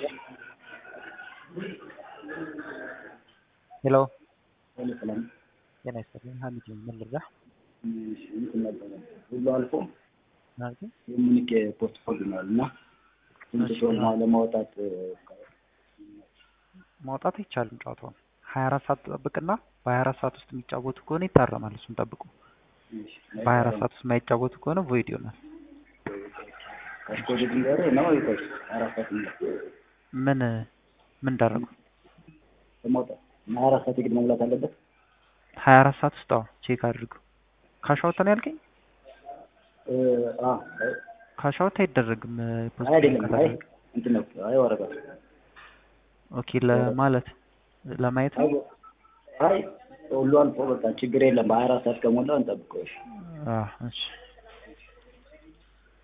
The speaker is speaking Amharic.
ሄሎ ሄሎ ሰላም ጤና ይስጥልኝ። ሀሚድ ነኝ። ምን ልርዳህ? እሺ እንትን ነበረ ሁሉ አልፎ ማለት የሚኒክ ፖርትፎሊዮ ነው እና ስንት እሺ፣ ሲሆን አዎ። ለማውጣት ማውጣት አይቻልም። ጨዋታውን ሀያ አራት ሰዓት ጠብቅና በሀያ አራት ሰዓት ውስጥ የሚጫወቱ ከሆነ ይታረማል። እሱን ጠብቁ። በሀያ አራት ሰዓት ውስጥ የማይጫወቱ ከሆነ ቮይድ ይሆናል። ከስኮድ ድንገር ነው ይቆይ አራት ሰዓት ነው ምን ምን ደረጉ? ለማውጣት እና አራት ሰዓት የግድ መሙላት አለበት። ሀያ አራት ሰዓት ውስጥ አዎ፣ ቼክ አድርገው። ካሻውት ነው ያልከኝ? እ አ ካሻውት አይደረግም። ፖስት አይ አይደለም አይ ካላደረግ እንትን ነው አይ ወረቀት ኦኬ። ለማለት ለማየት ነው። አይ ሁሉ አልፎ በቃ ችግር የለም። በሀያ አራት ሰዓት ከሞላ እንጠብቀው። እሺ አዎ፣ እሺ